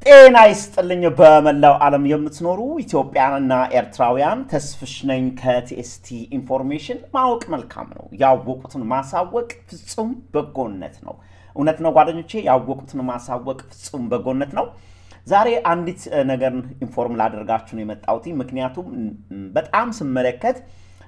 ጤና ይስጥልኝ በመላው ዓለም የምትኖሩ ኢትዮጵያንና ኤርትራውያን፣ ተስፍሽ ነኝ ከቲኤስቲ ኢንፎርሜሽን። ማወቅ መልካም ነው፣ ያወቁትን ማሳወቅ ፍጹም በጎነት ነው። እውነት ነው ጓደኞቼ፣ ያወቁትን ማሳወቅ ፍጹም በጎነት ነው። ዛሬ አንዲት ነገር ኢንፎርም ላደርጋችሁ ነው የመጣሁት። ምክንያቱም በጣም ስመለከት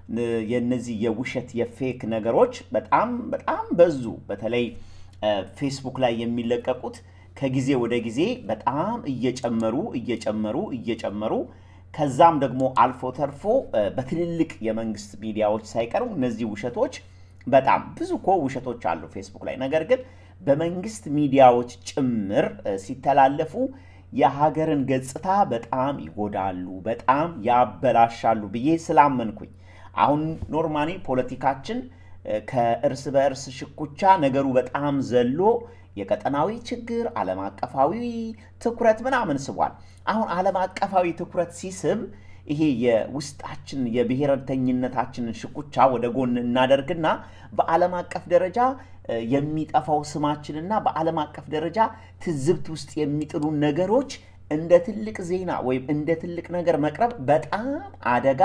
የነዚህ የውሸት የፌክ ነገሮች በጣም በጣም በዙ። በተለይ ፌስቡክ ላይ የሚለቀቁት ከጊዜ ወደ ጊዜ በጣም እየጨመሩ እየጨመሩ እየጨመሩ ከዛም ደግሞ አልፎ ተርፎ በትልልቅ የመንግስት ሚዲያዎች ሳይቀሩ እነዚህ ውሸቶች በጣም ብዙ እኮ ውሸቶች አሉ ፌስቡክ ላይ። ነገር ግን በመንግስት ሚዲያዎች ጭምር ሲተላለፉ የሀገርን ገጽታ በጣም ይጎዳሉ፣ በጣም ያበላሻሉ ብዬ ስላመንኩኝ አሁን ኖርማሊ ፖለቲካችን ከእርስ በእርስ ሽኩቻ ነገሩ በጣም ዘሎ የቀጠናዊ ችግር ዓለም አቀፋዊ ትኩረት ምናምን ስቧል። አሁን ዓለም አቀፋዊ ትኩረት ሲስብ ይሄ የውስጣችን የብሔረተኝነታችንን ሽኩቻ ወደ ጎን እናደርግና በዓለም አቀፍ ደረጃ የሚጠፋው ስማችንና በዓለም አቀፍ ደረጃ ትዝብት ውስጥ የሚጥሉ ነገሮች እንደ ትልቅ ዜና ወይም እንደ ትልቅ ነገር መቅረብ በጣም አደጋ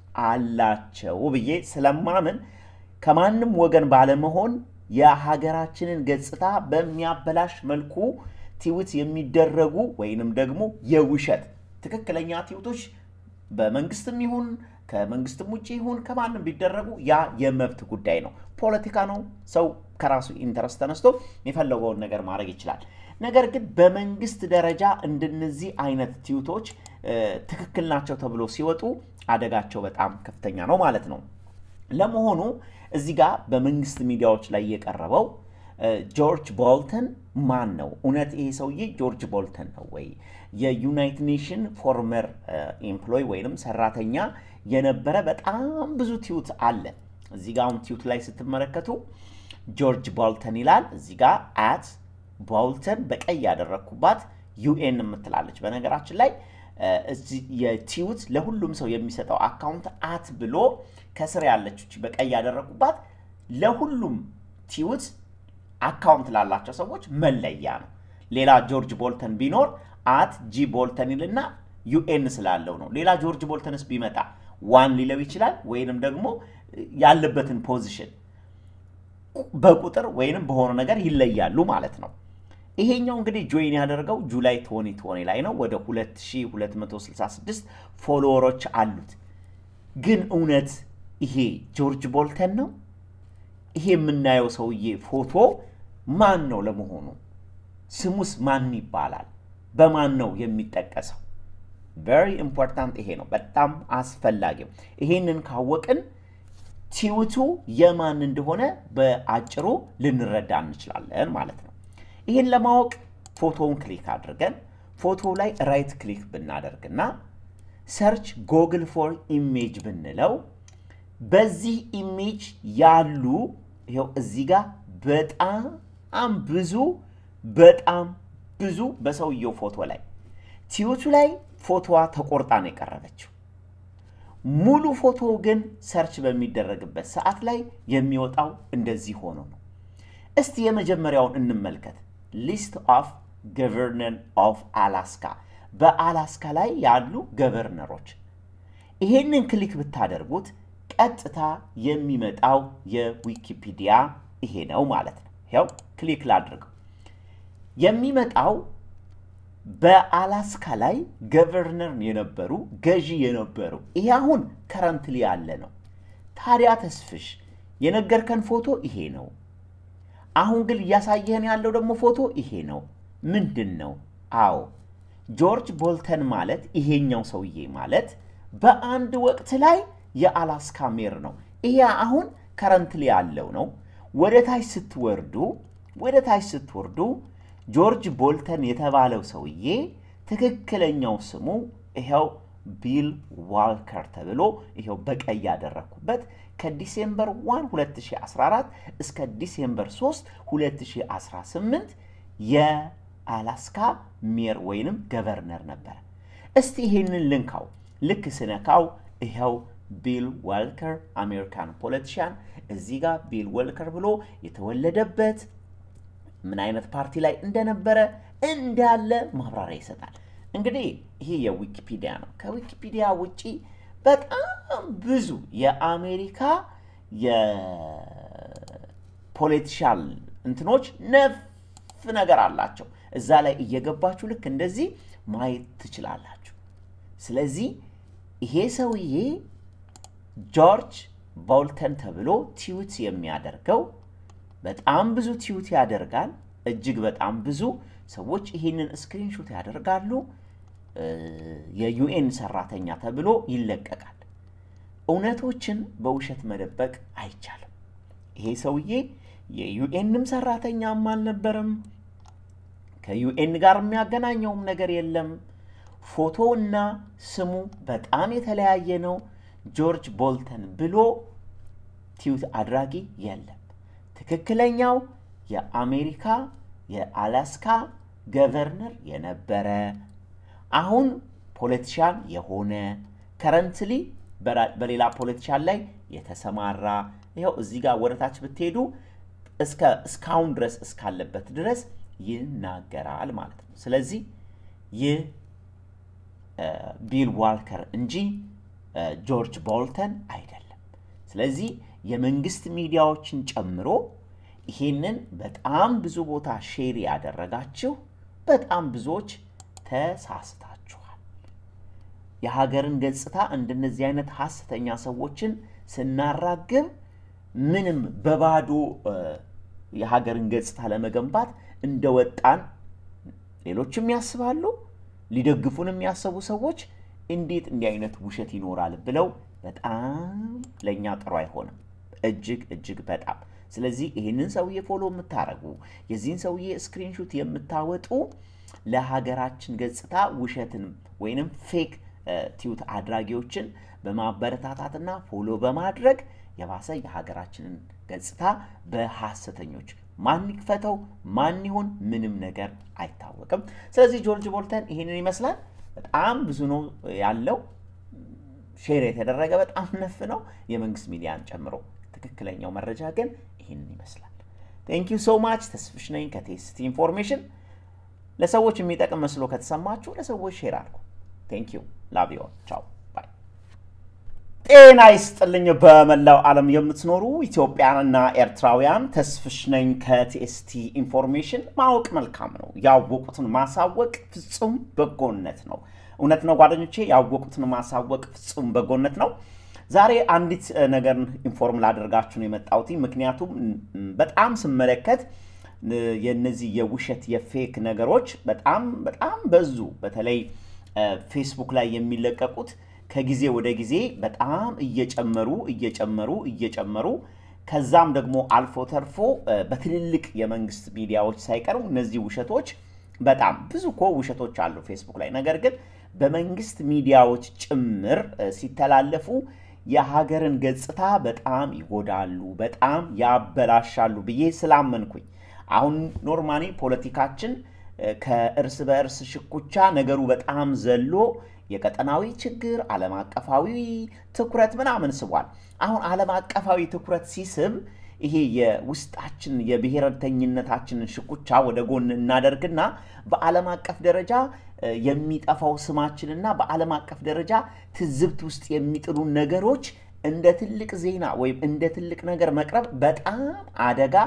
አላቸው ብዬ ስለማምን ከማንም ወገን ባለመሆን የሀገራችንን ገጽታ በሚያበላሽ መልኩ ቲዊት የሚደረጉ ወይንም ደግሞ የውሸት ትክክለኛ ቲዊቶች በመንግስትም ይሁን ከመንግስትም ውጭ ይሁን ከማንም ቢደረጉ ያ የመብት ጉዳይ ነው። ፖለቲካ ነው። ሰው ከራሱ ኢንተረስት ተነስቶ የፈለገውን ነገር ማድረግ ይችላል። ነገር ግን በመንግስት ደረጃ እንደነዚህ አይነት ቲዊቶች ትክክል ናቸው ተብሎ ሲወጡ አደጋቸው በጣም ከፍተኛ ነው ማለት ነው። ለመሆኑ እዚህ ጋር በመንግስት ሚዲያዎች ላይ የቀረበው ጆርጅ ቦልተን ማን ነው? እውነት ይሄ ሰውዬ ጆርጅ ቦልተን ነው ወይ? የዩናይትድ ኔሽን ፎርመር ኤምፕሎይ ወይንም ሰራተኛ የነበረ በጣም ብዙ ቲዩት አለ። እዚህ ጋር አሁን ቲዩት ላይ ስትመለከቱ ጆርጅ ቦልተን ይላል። እዚህ ጋር አት ቦልተን በቀይ ያደረግኩባት ዩኤን የምትላለች። በነገራችን ላይ የቲዩት ለሁሉም ሰው የሚሰጠው አካውንት አት ብሎ ከስር ያለች በቀይ ያደረጉባት ለሁሉም ቲዩት አካውንት ላላቸው ሰዎች መለያ ነው። ሌላ ጆርጅ ቦልተን ቢኖር አት ጂ ቦልተን ይልና ዩኤን ስላለው ነው። ሌላ ጆርጅ ቦልተንስ ቢመጣ ዋን ሊለው ይችላል፣ ወይንም ደግሞ ያለበትን ፖዚሽን በቁጥር ወይንም በሆነ ነገር ይለያሉ ማለት ነው። ይሄኛው እንግዲህ ጆይን ያደርገው ጁላይ ቶኒ ቶኒ ላይ ነው። ወደ 2266 ፎሎወሮች አሉት። ግን እውነት ይሄ ጆርጅ ቦልተን ነው? ይሄ የምናየው ሰውዬ ፎቶ ማን ነው ለመሆኑ? ስሙስ ማን ይባላል? በማን ነው የሚጠቀሰው? ቨሪ ኢምፖርታንት ይሄ ነው፣ በጣም አስፈላጊው። ይሄንን ካወቅን ቲዊቱ የማን እንደሆነ በአጭሩ ልንረዳ እንችላለን ማለት ነው። ይህን ለማወቅ ፎቶውን ክሊክ አድርገን ፎቶ ላይ ራይት ክሊክ ብናደርግና ሰርች ጎግል ፎር ኢሜጅ ብንለው በዚህ ኢሜጅ ያሉ ይኸው እዚህ ጋር በጣም ብዙ በጣም ብዙ በሰውየው ፎቶ ላይ ቲዩቱ ላይ ፎቶዋ ተቆርጣ ነው የቀረበችው። ሙሉ ፎቶ ግን ሰርች በሚደረግበት ሰዓት ላይ የሚወጣው እንደዚህ ሆኖ ነው። እስቲ የመጀመሪያውን እንመልከት። ሊስት ኦፍ ገቨርነር ኦፍ አላስካ በአላስካ ላይ ያሉ ገቨርነሮች። ይሄንን ክሊክ ብታደርጉት ቀጥታ የሚመጣው የዊኪፒዲያ ይሄ ነው ማለት ነው። ይኸው ክሊክ ላድርገው። የሚመጣው በአላስካ ላይ ገቨርነር የነበሩ ገዢ የነበሩ ይሄ አሁን ከረንትሊ ያለ ነው። ታዲያ ተስፍሽ የነገርከን ፎቶ ይሄ ነው። አሁን ግን እያሳየህን ያለው ደግሞ ፎቶ ይሄ ነው። ምንድን ነው? አዎ ጆርጅ ቦልተን ማለት ይሄኛው ሰውዬ ማለት በአንድ ወቅት ላይ የአላስካ ሜር ነው። ይሄ አሁን ከረንትሊ ያለው ነው። ወደ ታች ስትወርዱ ወደ ታች ስትወርዱ ጆርጅ ቦልተን የተባለው ሰውዬ ትክክለኛው ስሙ ይኸው ቢል ዋልከር ተብሎ ይኸው በቀይ ያደረግኩበት ከዲሴምበር 1 2014 እስከ ዲሴምበር 3 2018 የአላስካ ሜር ወይንም ገቨርነር ነበረ። እስቲ ይሄንን ልንካው። ልክ ስነካው ይኸው ቢል ዋልከር አሜሪካን ፖለቲሽያን እዚህ ጋር ቢል ዋልከር ብሎ የተወለደበት ምን አይነት ፓርቲ ላይ እንደነበረ እንዳለ ማብራሪያ ይሰጣል። እንግዲህ ይሄ የዊኪፒዲያ ነው። ከዊኪፒዲያ ውጪ በጣም ብዙ የአሜሪካ የፖለቲሻል እንትኖች ነፍ ነገር አላቸው። እዛ ላይ እየገባችሁ ልክ እንደዚህ ማየት ትችላላችሁ። ስለዚህ ይሄ ሰውዬ ጆርጅ ቦልተን ተብሎ ቲዩት የሚያደርገው በጣም ብዙ ቲዩት ያደርጋል። እጅግ በጣም ብዙ ሰዎች ይህንን ስክሪንሾት ያደርጋሉ። የዩኤን ሰራተኛ ተብሎ ይለቀቃል። እውነቶችን በውሸት መደበቅ አይቻልም። ይሄ ሰውዬ የዩኤንም ሰራተኛም አልነበረም። ከዩኤን ጋር የሚያገናኘውም ነገር የለም። ፎቶ እና ስሙ በጣም የተለያየ ነው። ጆርጅ ቦልተን ብሎ ቲዩት አድራጊ የለም። ትክክለኛው የአሜሪካ የአላስካ ገቨርነር የነበረ አሁን ፖለቲሻን የሆነ ከረንትሊ በሌላ ፖለቲሻን ላይ የተሰማራ ይኸው እዚህ ጋር ወደታች ብትሄዱ እስካሁን ድረስ እስካለበት ድረስ ይናገራል ማለት ነው። ስለዚህ ይህ ቢል ዋልከር እንጂ ጆርጅ ቦልተን አይደለም። ስለዚህ የመንግስት ሚዲያዎችን ጨምሮ ይሄንን በጣም ብዙ ቦታ ሼር ያደረጋችሁ በጣም ብዙዎች ተሳስታችኋል። የሀገርን ገጽታ እንደነዚህ አይነት ሀሰተኛ ሰዎችን ስናራግብ ምንም በባዶ የሀገርን ገጽታ ለመገንባት እንደወጣን ሌሎችም ያስባሉ። ሊደግፉን የሚያሰቡ ሰዎች እንዴት እንዲህ አይነት ውሸት ይኖራል ብለው በጣም ለእኛ ጥሩ አይሆንም። እጅግ እጅግ በጣም ስለዚህ ይህንን ሰውዬ ፎሎ የምታደርጉ የዚህን ሰውዬ ስክሪንሹት የምታወጡ ለሀገራችን ገጽታ ውሸትን ወይንም ፌክ ቲዩት አድራጊዎችን በማበረታታትና ፎሎ በማድረግ የባሰ የሀገራችንን ገጽታ በሐሰተኞች ማን ይክፈተው ማን ይሁን ምንም ነገር አይታወቅም። ስለዚህ ጆርጅ ቦልተን ይህንን ይመስላል። በጣም ብዙ ነው ያለው። ሼር የተደረገ በጣም ነፍ ነው፣ የመንግስት ሚዲያን ጨምሮ። ትክክለኛው መረጃ ግን ይህንን ይመስላል። ቴንክ ዩ ሶ ማች። ተስፍሽ ነኝ ከቴስቲ ኢንፎርሜሽን። ለሰዎች የሚጠቅም መስሎ ከተሰማችሁ ለሰዎች ሼር አድርጉ። ቴንክ ዩ ላቭ ዩ ቻው ባይ። ጤና ይስጥልኝ በመላው ዓለም የምትኖሩ ኢትዮጵያንና ኤርትራውያን፣ ተስፍሽ ነኝ ከቲኤስቲ ኢንፎርሜሽን። ማወቅ መልካም ነው፣ ያወቁትን ማሳወቅ ፍጹም በጎነት ነው። እውነት ነው ጓደኞቼ፣ ያወቁትን ማሳወቅ ፍጹም በጎነት ነው። ዛሬ አንዲት ነገር ኢንፎርም ላደርጋችሁ ነው የመጣሁት። ምክንያቱም በጣም ስመለከት የነዚህ የውሸት የፌክ ነገሮች በጣም በጣም በዙ። በተለይ ፌስቡክ ላይ የሚለቀቁት ከጊዜ ወደ ጊዜ በጣም እየጨመሩ እየጨመሩ እየጨመሩ ከዛም ደግሞ አልፎ ተርፎ በትልልቅ የመንግስት ሚዲያዎች ሳይቀሩ እነዚህ ውሸቶች በጣም ብዙ እኮ ውሸቶች አሉ ፌስቡክ ላይ። ነገር ግን በመንግስት ሚዲያዎች ጭምር ሲተላለፉ የሀገርን ገጽታ በጣም ይጎዳሉ፣ በጣም ያበላሻሉ ብዬ ስላመንኩኝ አሁን ኖርማሊ ፖለቲካችን ከእርስ በእርስ ሽኩቻ ነገሩ በጣም ዘሎ የቀጠናዊ ችግር ዓለም አቀፋዊ ትኩረት ምናምን ስቧል። አሁን ዓለም አቀፋዊ ትኩረት ሲስብ ይሄ የውስጣችን የብሔረተኝነታችንን ሽኩቻ ወደ ጎን እናደርግና በዓለም አቀፍ ደረጃ የሚጠፋው ስማችንና በዓለም አቀፍ ደረጃ ትዝብት ውስጥ የሚጥሉ ነገሮች እንደ ትልቅ ዜና ወይም እንደ ትልቅ ነገር መቅረብ በጣም አደጋ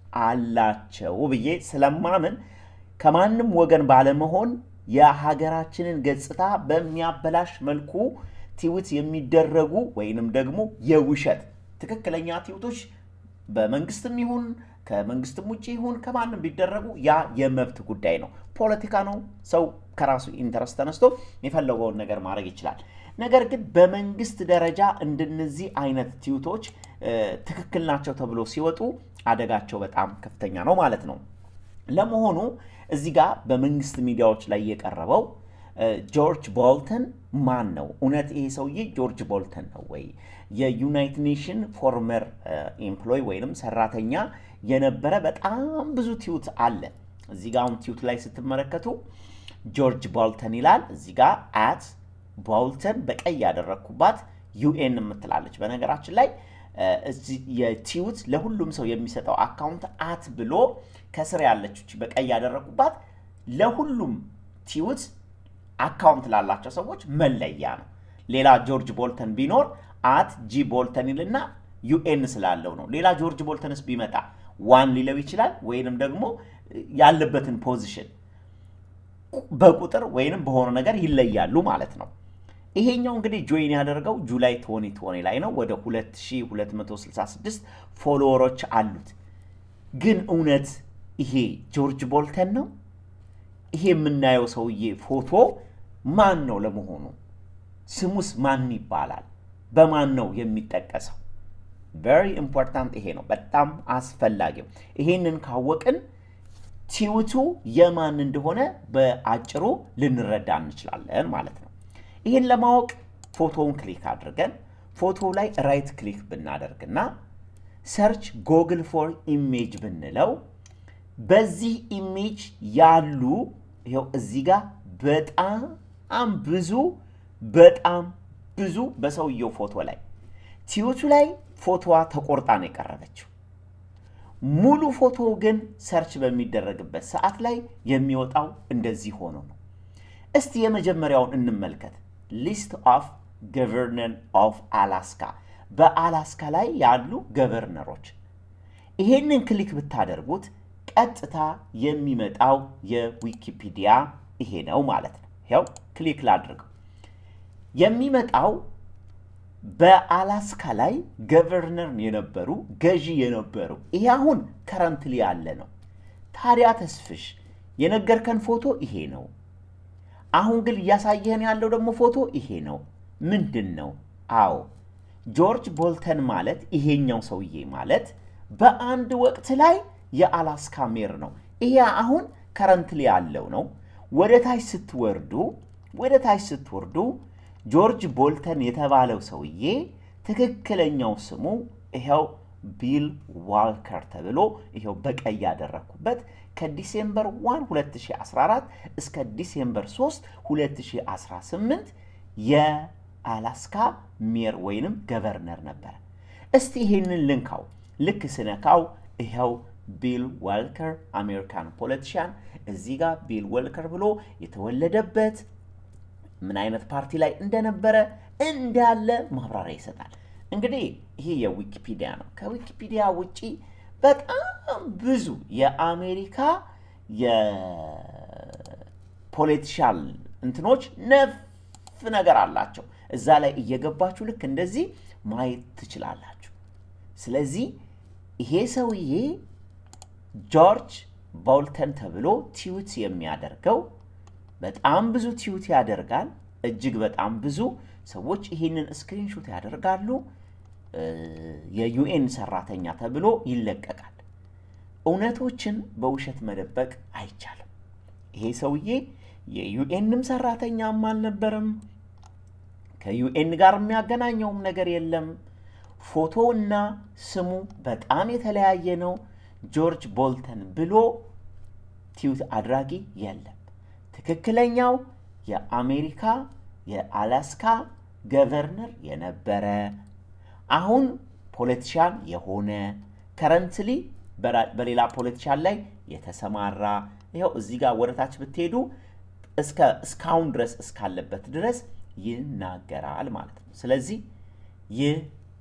አላቸው ብዬ ስለማምን ከማንም ወገን ባለመሆን የሀገራችንን ገጽታ በሚያበላሽ መልኩ ቲዊት የሚደረጉ ወይንም ደግሞ የውሸት ትክክለኛ ቲዊቶች በመንግስትም ይሁን ከመንግስትም ውጭ ይሁን ከማንም ቢደረጉ ያ የመብት ጉዳይ ነው። ፖለቲካ ነው። ሰው ከራሱ ኢንተረስት ተነስቶ የፈለገውን ነገር ማድረግ ይችላል። ነገር ግን በመንግስት ደረጃ እንደነዚህ አይነት ቲዩቶች ትክክል ናቸው ተብሎ ሲወጡ አደጋቸው በጣም ከፍተኛ ነው ማለት ነው። ለመሆኑ እዚህ ጋር በመንግስት ሚዲያዎች ላይ የቀረበው ጆርጅ ቦልተን ማን ነው? እውነት ይሄ ሰውዬ ጆርጅ ቦልተን ነው ወይ? የዩናይትድ ኔሽን ፎርመር ኤምፕሎይ ወይንም ሰራተኛ የነበረ በጣም ብዙ ቲዩት አለ። እዚህ ጋር አሁን ቲዩት ላይ ስትመለከቱ ጆርጅ ቦልተን ይላል። እዚህ ጋር አት ቦልተን በቀይ ያደረግኩባት ዩኤን የምትላለች። በነገራችን ላይ የቲዩት ለሁሉም ሰው የሚሰጠው አካውንት አት ብሎ ከስር ያለች በቀይ ያደረግኩባት ለሁሉም ቲዩት አካውንት ላላቸው ሰዎች መለያ ነው። ሌላ ጆርጅ ቦልተን ቢኖር አት ጂ ቦልተን ይልና ዩኤን ስላለው ነው። ሌላ ጆርጅ ቦልተንስ ቢመጣ ዋን ሊለው ይችላል፣ ወይንም ደግሞ ያለበትን ፖዚሽን በቁጥር ወይንም በሆነ ነገር ይለያሉ ማለት ነው። ይሄኛው እንግዲህ ጆይን ያደርገው ጁላይ 2020 ላይ ነው። ወደ 2266 ፎሎወሮች አሉት። ግን እውነት ይሄ ጆርጅ ቦልተን ነው? ይሄ የምናየው ሰውዬ ፎቶ ማን ነው ለመሆኑ? ስሙስ ማን ይባላል? በማን ነው የሚጠቀሰው? ቨሪ ኢምፖርታንት ይሄ ነው፣ በጣም አስፈላጊው። ይሄንን ካወቅን ቲዩቱ የማን እንደሆነ በአጭሩ ልንረዳ እንችላለን ማለት ነው። ይህን ለማወቅ ፎቶውን ክሊክ አድርገን ፎቶ ላይ ራይት ክሊክ ብናደርግና ሰርች ጎግል ፎር ኢሜጅ ብንለው በዚህ ኢሜጅ ያሉ ይኸው እዚህ ጋር በጣም ብዙ በጣም ብዙ በሰውየው ፎቶ ላይ ቲዩቱ ላይ ፎቶዋ ተቆርጣ ነው የቀረበችው። ሙሉ ፎቶ ግን ሰርች በሚደረግበት ሰዓት ላይ የሚወጣው እንደዚህ ሆኖ ነው። እስቲ የመጀመሪያውን እንመልከት። ሊስት ኦፍ ገቨርነር ኦፍ አላስካ፣ በአላስካ ላይ ያሉ ገቨርነሮች። ይሄንን ክሊክ ብታደርጉት ቀጥታ የሚመጣው የዊኪፒዲያ ይሄ ነው ማለት ነው። ይኸው ክሊክ ላድርገው። የሚመጣው በአላስካ ላይ ገቨርነር የነበሩ ገዢ የነበሩ ይሄ አሁን ከረንትሊ ያለ ነው። ታዲያ ተስፍሽ የነገርከን ፎቶ ይሄ ነው። አሁን ግን እያሳየህን ያለው ደግሞ ፎቶ ይሄ ነው። ምንድን ነው? አዎ ጆርጅ ቦልተን ማለት ይሄኛው ሰውዬ ማለት በአንድ ወቅት ላይ የአላስካ ሜር ነው። ይሄ አሁን ከረንትሊ ያለው ነው። ወደ ታች ስትወርዱ ወደ ታች ስትወርዱ ጆርጅ ቦልተን የተባለው ሰውዬ ትክክለኛው ስሙ ይኸው ቢል ዋልከር ተብሎ ይኸው በቀይ ያደረግኩበት ከዲሴምበር 1 2014 እስከ ዲሴምበር 3 2018 የአላስካ ሜር ወይንም ገቨርነር ነበረ። እስቲ ይሄንን ልንካው። ልክ ስነካው ይኸው ቢል ዋልከር አሜሪካን ፖለቲሽያን እዚህ ጋር ቢል ዋልከር ብሎ የተወለደበት ምን አይነት ፓርቲ ላይ እንደነበረ እንዳለ ማብራሪያ ይሰጣል። እንግዲህ ይሄ የዊኪፒዲያ ነው። ከዊኪፒዲያ ውጪ በጣም ብዙ የአሜሪካ የፖለቲሻል እንትኖች ነፍ ነገር አላቸው። እዛ ላይ እየገባችሁ ልክ እንደዚህ ማየት ትችላላችሁ። ስለዚህ ይሄ ሰውዬ ጆርጅ ቦልተን ተብሎ ቲዩት የሚያደርገው በጣም ብዙ ቲዩት ያደርጋል። እጅግ በጣም ብዙ ሰዎች ይህንን ስክሪንሾት ያደርጋሉ። የዩኤን ሰራተኛ ተብሎ ይለቀቃል። እውነቶችን በውሸት መደበቅ አይቻልም። ይሄ ሰውዬ የዩኤንም ሰራተኛም አልነበረም። ከዩኤን ጋር የሚያገናኘውም ነገር የለም። ፎቶውና ስሙ በጣም የተለያየ ነው። ጆርጅ ቦልተን ብሎ ቲዩት አድራጊ የለም። ትክክለኛው የአሜሪካ የአላስካ ገቨርነር የነበረ አሁን ፖለቲሻን የሆነ ከረንትሊ በሌላ ፖለቲሻን ላይ የተሰማራ ይኸው እዚህ ጋር ወደታች ብትሄዱ እስካሁን ድረስ እስካለበት ድረስ ይናገራል ማለት ነው። ስለዚህ ይህ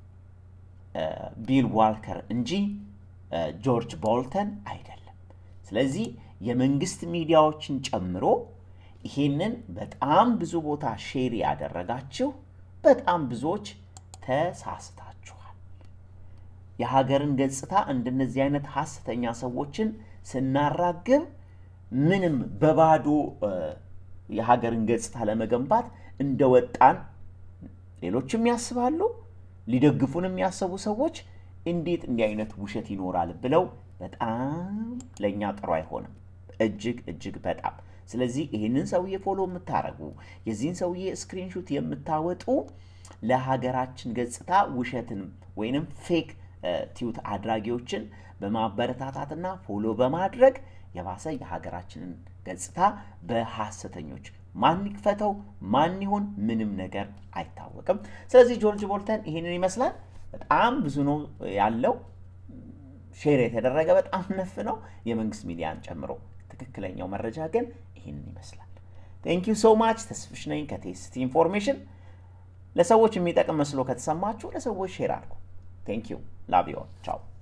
ቢል ዋልከር እንጂ ጆርጅ ቦልተን አይደለም። ስለዚህ የመንግስት ሚዲያዎችን ጨምሮ ይሄንን በጣም ብዙ ቦታ ሼር ያደረጋችሁ በጣም ብዙዎች ተሳስታችኋል። የሀገርን ገጽታ እንደነዚህ አይነት ሀሰተኛ ሰዎችን ስናራግብ ምንም በባዶ የሀገርን ገጽታ ለመገንባት እንደወጣን ሌሎችም ያስባሉ። ሊደግፉን የሚያሰቡ ሰዎች እንዴት እንዲህ አይነት ውሸት ይኖራል ብለው በጣም ለእኛ ጥሩ አይሆንም። እጅግ እጅግ በጣም ስለዚህ ይህንን ሰውዬ ፎሎ የምታደርጉ የዚህን ሰውዬ ስክሪንሹት የምታወጡ ለሀገራችን ገጽታ ውሸትን ወይንም ፌክ ቲዩት አድራጊዎችን በማበረታታትና ፎሎ በማድረግ የባሰ የሀገራችንን ገጽታ በሐሰተኞች ማን ይክፈተው ማን ይሁን ምንም ነገር አይታወቅም። ስለዚህ ጆርጅ ቦልተን ይህንን ይመስላል። በጣም ብዙ ነው ያለው። ሼር የተደረገ በጣም ነፍ ነው፣ የመንግስት ሚዲያን ጨምሮ ትክክለኛው መረጃ ግን ይህንን ይመስላል። ቴንክ ዩ ሶ ማች። ተስፍሽ ነኝ ከቴስቲ ኢንፎርሜሽን። ለሰዎች የሚጠቅም መስሎ ከተሰማችሁ ለሰዎች ሼር አድርጉ። ቴንክ ዩ ላቭ ዩ ቻው